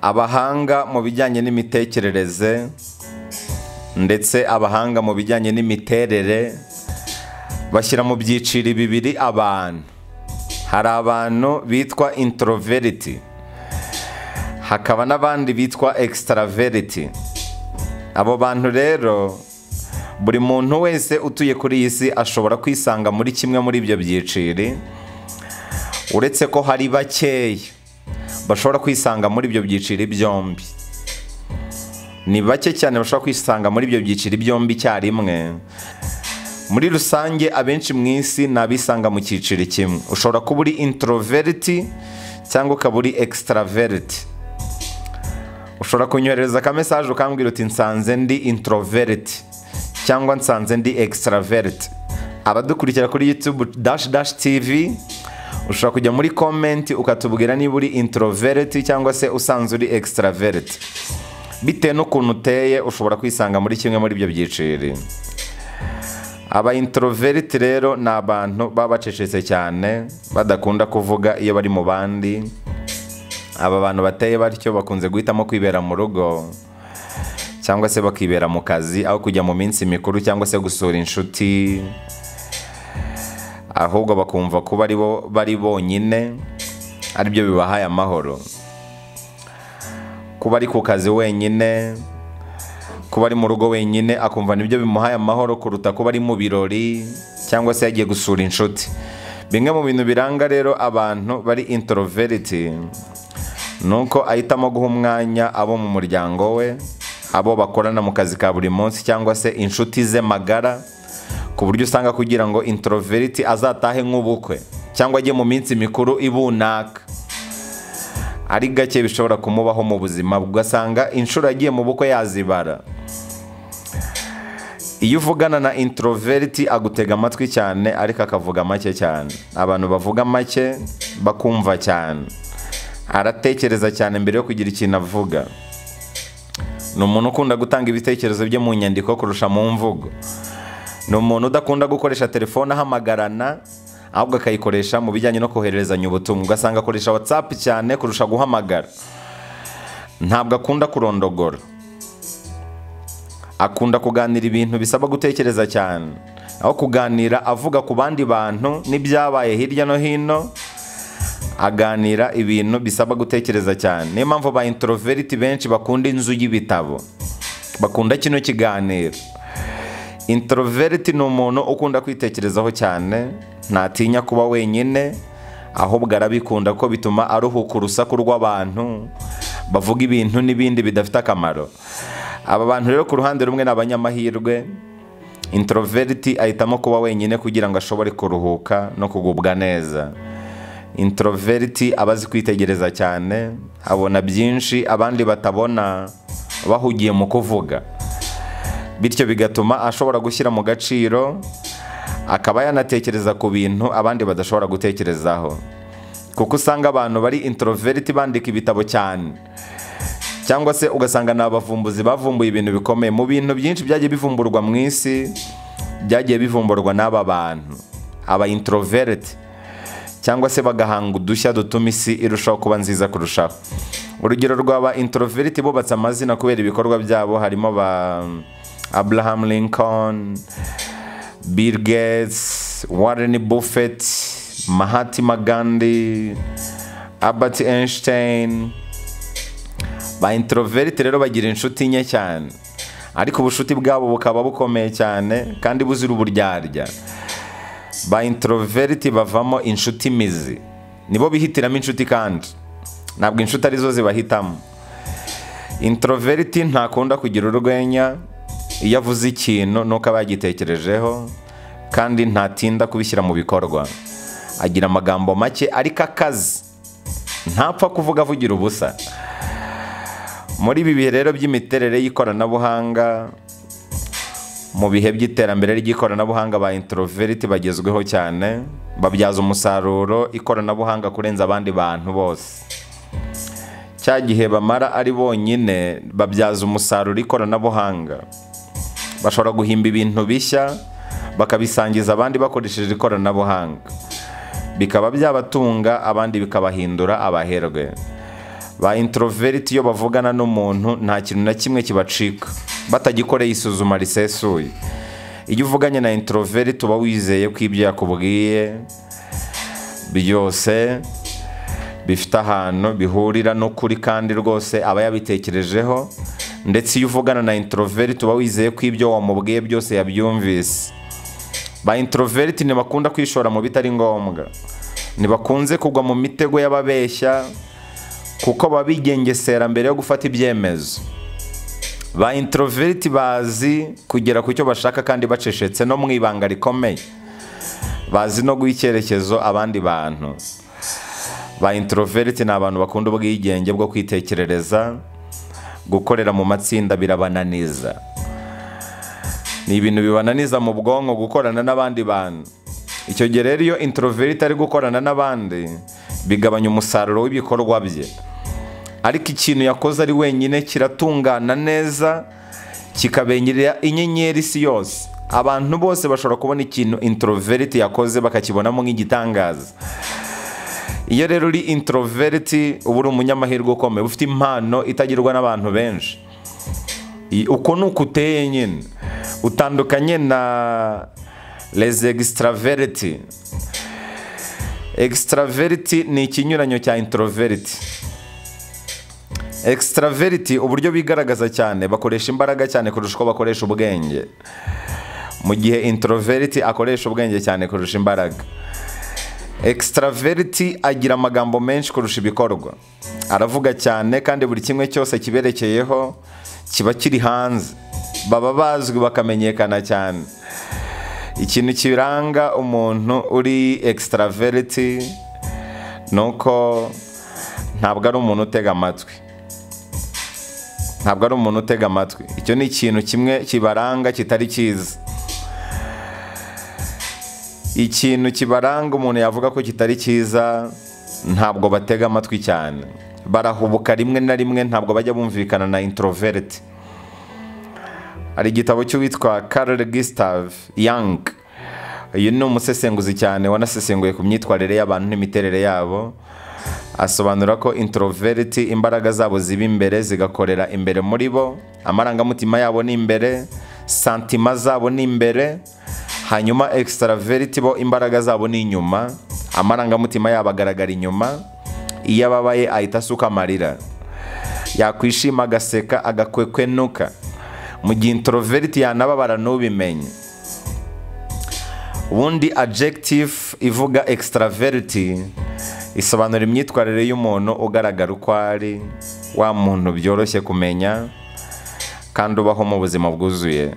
abahanga mu bijyanye n'imitekerereze ndetse abahanga mu bijyanye n'imiterere bashyira mu byiciro bibiri abantu hari abantu bitwa intoroveriti hakaba n'abandi bitwa ekisitaraveriti abo bantu rero buri muntu wese utuye kuri iyi si ashobora kwisanga muri kimwe muri ibyo byiciri uretse ko hari bakeya bashobora kwisanga muri ibyo byiciri byombi ni bake cyane bashobora kwisanga muri ibyo byiciri byombi icyarimwe muri rusange abenshi mu isi ni abisanga mu cyiciro kimwe ushobora kuba uri intoroveriti cyangwa ukaba uri ekisitaraveriti ushobora kunyoherereza akamesaje ukambwira uti nsanze ndi intoroveriti cyangwa nsanze ndi ekisitaraveriti abadukurikira kuri yutube dashi dashi tivi ushobora kujya muri komenti ukatubwira niba uri intoroveriti cyangwa se usanzwe uri ekisitaraveriti bitewe n'ukuntu uteye ushobora kwisanga muri kimwe muri ibyo byiciro aba intoroveriti rero ni abantu baba bacecetse cyane badakunda kuvuga iyo bari mu bandi aba bantu bateye batyo bakunze guhitamo kwibera mu rugo cyangwa se bakibera mu kazi aho kujya mu minsi mikuru cyangwa se gusura inshuti ahubwo bakumva kuba ari bo bari bonyine aribyo bibahaye amahoro kuba ari ku kazi wenyine kuba ari mu rugo wenyine akumva nibyo bimuhaye amahoro kuruta kuba ari mu birori cyangwa se yagiye gusura inshuti bimwe mu bintu biranga rero abantu bari intoroveriti ni uko ahitamo guha umwanya abo mu muryango we abo bakorana mu kazi ka buri munsi cyangwa se inshuti ze magara ku buryo usanga kugira ngo intoroveriti azatahe nk'ubukwe cyangwa ajye mu minsi mikuru ibunaka ari gake bishobora kumubaho mu buzima ugasanga inshuro yagiye mu bukwe yazibara iyo uvugana na intoroveriti agutega amatwi cyane ariko akavuga make cyane abantu bavuga make bakumva cyane aratekereza cyane mbere yo kugira ikintu avuga ni umuntu ukunda gutanga ibitekerezo bye mu nyandiko kurusha mu mvugo ni umuntu udakunda gukoresha telefone ahamagarana ahubwo akayikoresha mu bijyanye no kohererezanya ubutumwa ugasanga akoresha watsapu cyane kurusha guhamagara ntabwo akunda kurondogora akunda kuganira ibintu bisaba gutekereza cyane aho kuganira avuga ku bandi bantu n'ibyabaye hirya no hino aganira ibintu bisaba gutekereza cyane niyo mpamvu ba intoroveriti benshi bakunda inzu y'ibitabo bakunda kino kiganiro intoroveriti ni umuntu ukunda kwitekerezaho cyane ntatinya kuba wenyine ahubwo arabikunda ko bituma aruhuka urusaku rw'abantu bavuga ibintu n'ibindi bidafite akamaro aba bantu rero ku ruhande rumwe ni abanyamahirwe intoroveriti ahitamo kuba wenyine kugira ngo ashobore kuruhuka no kugubwa neza intoroveriti aba azi kwitegereza cyane abona byinshi abandi batabona bahugiye mu kuvuga bityo bigatuma ashobora gushyira mu gaciro akaba yanatekereza ku bintu abandi badashobora gutekerezaho kuko usanga abantu bari intoroveriti bandika ibitabo cyane cyangwa se ugasanga ni abavumbuzi bavumbuye ibintu bikomeye mu bintu byinshi byagiye bivumburwa mu isi byagiye bivumburwa n'aba bantu aba intoroveriti cyangwa se bagahanga udushya dutuma isi irushaho kuba nziza kurushaho urugero rw'aba intoroveriti bubatse amazina kubera ibikorwa byabo harimo ba abraham lincoln bill gates warren buffett mahatima gandhi albert einstein ba intoroveriti rero bagira inshuti nke cyane ariko ubushuti bwabo bukaba bukomeye cyane kandi buzira uburyarya ba intoroveriti bavamo inshuti mizi nibo bihitiramo inshuti kandi ntabwo inshuti arizo zibahitamo intoroveriti ntakunda kugira urwenya iyo avuze ikintu nuko aba yagitekerejeho kandi ntatinda kubishyira mu bikorwa agira amagambo make ariko akazi ntapfa kuvuga avugira ubusa muri ibi bihe rero by'imiterere y'ikoranabuhanga mu bihe by'iterambere ry'ikoranabuhanga ba intoroveriti bagezweho cyane babyaza umusaruro ikoranabuhanga kurenza abandi bantu bose cya gihe bamara ari bonyine babyaza umusaruro ikoranabuhanga bashobora guhimba ibintu bishya bakabisangiza abandi bakoresheje ikoranabuhanga bikaba byabatunga abandi bikabahindura abaherwe ba introveriti iyo bavugana n'umuntu nta kintu na kimwe kibacika batagikoreye isuzuma risesuye iyo uvuganye na introveriti uba wizeye ko ibyo yakubwiye byose bifite ahantu bihurira n'ukuri kandi rwose aba yabitekerejeho ndetse iyo uvugana na introveriti uba wizeye ko ibyo wamubwiye byose yabyumvise ba introveriti ntibakunda kwishora mu bitari ngombwa ntibakunze kugwa mu mitego y'ababeshya kuko baba bigengesera mbere yo gufata ibyemezo ba introveriti bazi kugera ku cyo bashaka kandi bacecetse no mu ibanga rikomeye bazi no guha icyerekezo abandi bantu ba introveriti ni abantu bakunda ubwigenge bwo kwitekerereza gukorera mu matsinda birabananiza ni ibintu bibananiza mu bwonko gukorana n'abandi bantu icyo gihe rero iyo introveriti ari gukorana n'abandi bigabanya umusaruro w'ibikorwa bye ariko ikintu yakoze ari wenyine kiratungana neza kikabengerera inyenyeri isi yose abantu bose bashobora kubona ikintu introveriti yakoze bakakibonamo nk'igitangaza iyo rero uri introveriti uba uri umunyamahirwe ukomeye ufite impano itagirwa n'abantu benshi I- uko ni uko uteye nyine utandukanye na les extraverti extraverti ni ikinyuranyo cya introverti extraverti uburyo bigaragaza cyane bakoresha imbaraga cyane kurusha uko bakoresha ubwenge mu gihe introverti akoresha ubwenge cyane kurusha imbaraga extraverti agira amagambo menshi kurusha ibikorwa aravuga cyane kandi buri kimwe cyose kiberekeyeho kiba kiri hanze baba bazwi bakamenyekana cyane ikintu kiranga umuntu uri extraverti ni uko ntabwo ari umuntu utega amatwi ntabwo ari umuntu utega amatwi icyo ni ikintu kimwe kibaranga kitari cyiza ikintu kibaranga umuntu yavuga ko kitari cyiza ntabwo batega amatwi cyane barahubuka rimwe na rimwe ntabwo bajya bumvikana na introverti hari igitabo cy'uwitwa Carl Gustav Young uyu ni umusesenguzi cyane wanasesenguye ku myitwarire y'abantu n'imiterere yabo asobanura ko introverti imbaraga zabo ziba imbere zigakorera imbere muri bo amarangamutima yabo ni imbere santima zabo ni imbere hanyuma extraverti bo imbaraga zabo ni inyuma amarangamutima yabo agaragara inyuma iyo ababaye ahita asuka amarira yakwishima agaseka agakwekwenuka mu gihe introverti yanababara ntubimenye ubundi adjective ivuga extraverti isobanura imyitwarire y'umuntu ugaragara uko ari wa muntu byoroshye kumenya kandi ubaho mu buzima bwuzuye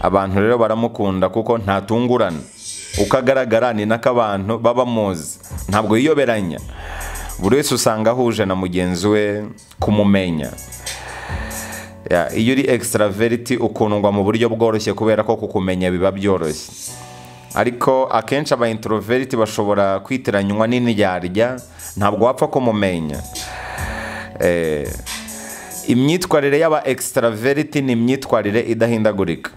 abantu rero baramukunda kuko ntatungurana uko agaragara ni nako abantu baba muzi ntabwo yiyoberanya buri wese usanga ahuje na mugenzi we kumumenya Ya, iyo uri extraverti ukundwa mu buryo bworoshye kubera ko kukumenya biba byoroshye ariko akenshi aba introverti bashobora kwitiranywa n'indyarya ntabwo wapfa kumumenya Eh, imyitwarire y'aba extraverti ni imyitwarire idahindagurika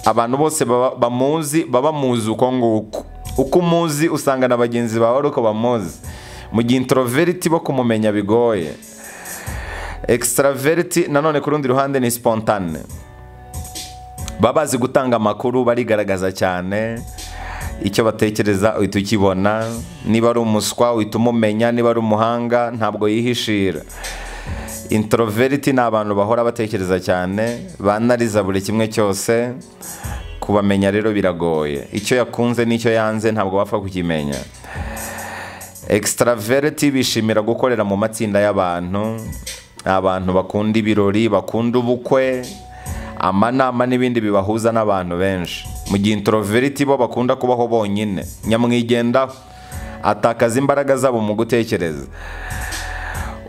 abantu bose baba- bamuzi baba muzi uko nguko uko umuzi usanga na bagenzi bawe ari uko bamuzi mu gihe introverti bo kumumenya bigoye extraverti nanone ku rundi ruhande ni spontane baba bazi gutanga amakuru barigaragaza cyane icyo batekereza uhita ukibona niba ari umuswa uhita umumenya niba ari umuhanga ntabwo yihishira introverti ni abantu bahora batekereza cyane banariza buri kimwe cyose kubamenya rero biragoye icyo yakunze n'icyo yanze ntabwo bapfa kukimenya extraverti bishimira gukorera mu matsinda y'abantu ni abantu bakunda ibirori bakunda ubukwe amanama n'ibindi bibahuza n'abantu benshi mu gihe introverti bo bakunda kubaho bonyine nyamwigendaho atakaza imbaraga zabo mu gutekereza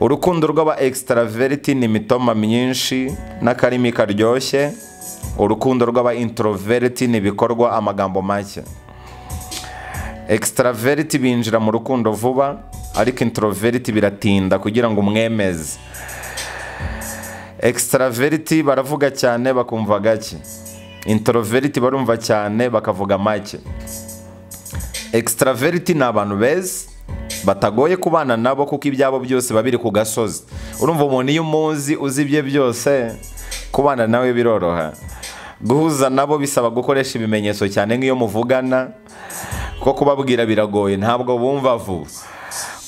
urukundo rw'aba extraverti ni imitoma myinshi n'akarimi karyoshye urukundo rw'aba introverti ni ibikorwa amagambo make extraverti binjira mu rukundo vuba ariko introverti biratinda kugira ngo umwemeze extraverti baravuga cyane bakumva gake introverti barumva cyane bakavuga make extraverti ni abantu beza batagoye kubana nabo kuko ibyabo byose biba biri ku gasozi urumva umuntu iyo umuzi uzi ibye byose kubana nawe biroroha guhuza nabo bisaba gukoresha ibimenyetso cyane nk'iyo muvugana kuko kubabwira biragoye ntabwo bumva vuba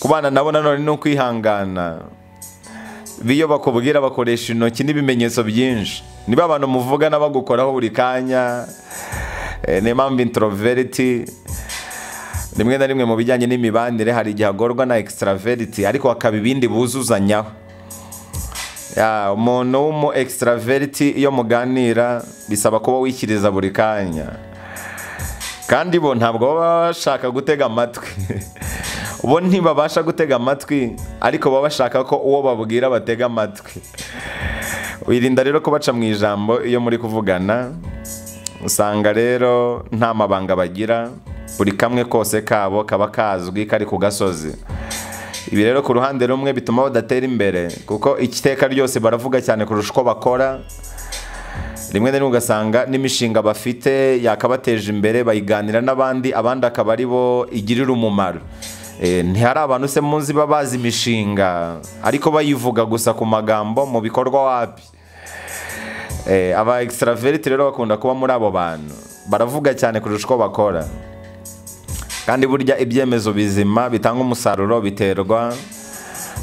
kubana nabo nanone ni ukwihangana biyo bakubwira bakoresha intoki n'ibimenyetso byinshi niba abantu muvugana bagukoraho buri kanya eh, niyo mpamvu introveriti rimwe na rimwe mu bijyanye n'imibanire hari igihe agorwa na extraveriti ariko hakaba ibindi buzuzanyaho Ya, umuntu w'umu extraveriti iyo muganira bisaba kuba wikiriza buri kanya kandi bo ntabwo baba bashaka gutega amatwi bo ntibabasha gutega amatwi ariko baba bashaka ko uwo babwira batega amatwi wirinda rero kubaca mu ijambo iyo muri kuvugana usanga rero nta mabanga bagira buri kamwe kose kabo kaba kazwi kari ku gasozi ibi rero ku ruhande rumwe bituma badatera imbere kuko iteka ryose baravuga cyane kurusha uko bakora rimwe na rimwe ugasanga n'imishinga bafite yakabateje imbere bayiganira n'abandi abandi akaba ari bo igirira umumaro Eh, ntihari abantu se muzi baba bazi imishinga ariko bayivuga gusa ku magambo mu bikorwa wapi Eh, aba extraverti rero bakunda kuba muri abo bantu baravuga cyane kurusha uko bakora kandi burya ibyemezo bizima bitanga umusaruro biterwa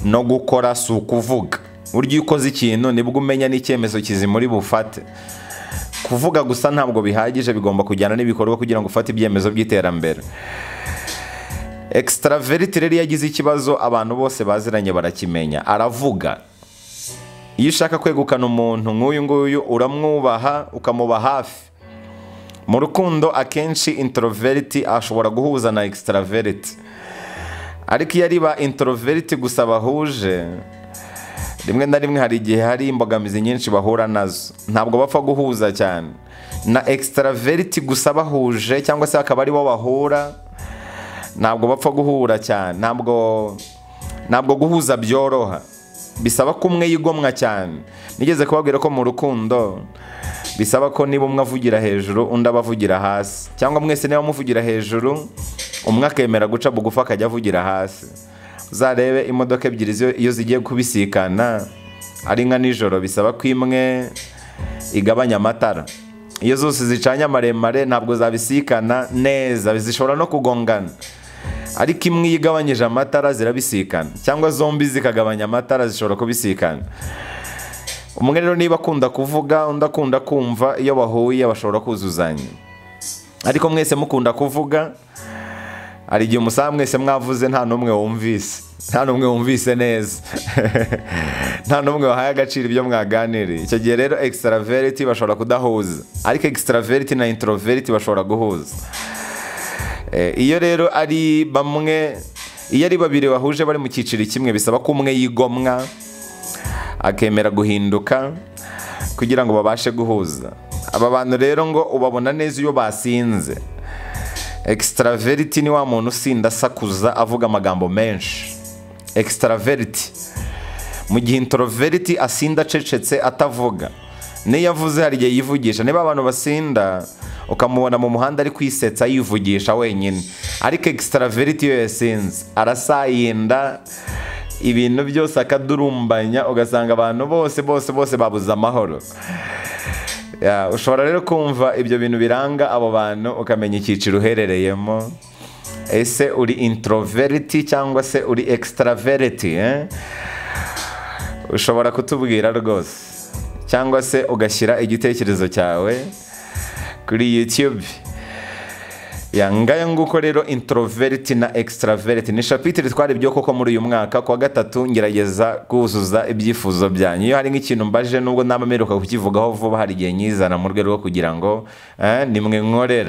no gukora si ukuvuga burya iyo ukoze ikintu nibwo umenya n'icyemezo kizima uri bufate kuvuga gusa ntabwo bihagije bigomba kujyana n'ibikorwa kugira ngo ufate ibyemezo by'iterambere extraverti rero iyo agize ikibazo abantu bose baziranye barakimenya aravuga iyo ushaka kwegukana umuntu nk'uyu nguyu uramwubaha ukamuba hafi mu rukundo akenshi introverti ashobora guhuza na extraverti ariko iyo ari ba introverti gusa bahuje rimwe na rimwe hari igihe hari imbogamizi nyinshi bahura nazo ntabwo bapfa guhuza cyane na extraverti gusa bahuje cyangwa se akaba aribo bahura ntabwo bapfa guhura cyane ntabwo ntabwo guhuza byoroha bisaba ko umwe yigomwa cyane nigeze kubabwira ko mu rukundo bisaba ko niba umwe avugira hejuru undi aba avugira hasi cyangwa mwese niba muvugira hejuru umwe akemera guca bugufi akajya avugira hasi uzarebe imodoka ebyiri zio- iyo zigiye kubisikana ari nka nijoro bisaba ko imwe igabanya amatara iyo zose zicanye amaremare ntabwo zabisikana neza zishobora no kugongana ariko imwe iyo igabanyije amatara zirabisikana cyangwa zombi zikagabanya amatara zishobora kubisikana umwe rero niba akunda kuvuga undi akunda kumva iyo bahuye bashobora kuzuzanya ariko mwese mukunda kuvuga hari igihe umusaba mwese mwavuze nta n'umwe wumvise nta n'umwe wumvise neza nta n'umwe wahaye agaciro ibyo mwaganiriye icyo gihe rero extraverti bashobora kudahuza ariko extraverti na introverti bashobora guhuza Eh, iyo rero ari bamwe iyo ari babiri bahuje bari mu cyiciro kimwe bisaba ko umwe yigomwa akemera guhinduka kugira ngo babashe guhuza aba bantu rero ngo ubabona neza iyo basinze extraverti ni wa muntu usinda asakuza avuga amagambo menshi extraverti mu gihe introverti asinda acecetse atavuga n'iyo avuze hari igihe yivugisha niba abantu basinda ukamubona mu muhanda ari kwisetsa yivugisha wenyine ariko extraverti iyo yasinze arasayinda ibintu byose akadurumbanya ugasanga abantu bose bose bose babuze amahoro Ya, ushobora rero kumva ibyo bintu biranga abo bantu ukamenya icyiciro uherereyemo ese uri introverti cyangwa se uri extraverti eh? ushobora kutubwira rwose cyangwa se ugashyira igitekerezo cyawe kuri youtube ya ngaya nguko rero introverti na extraverti ni shapitire twari ibyo koko muri uyu mwaka kuwa gatatu ngerageza kuzuza ibyifuzo byanyu iyo hari nk'ikintu mbaje nubwo naba mperuka kukivugaho vuba hari igihe nyizana mu rwego rwo kugira ngo eh, nimwe nkorera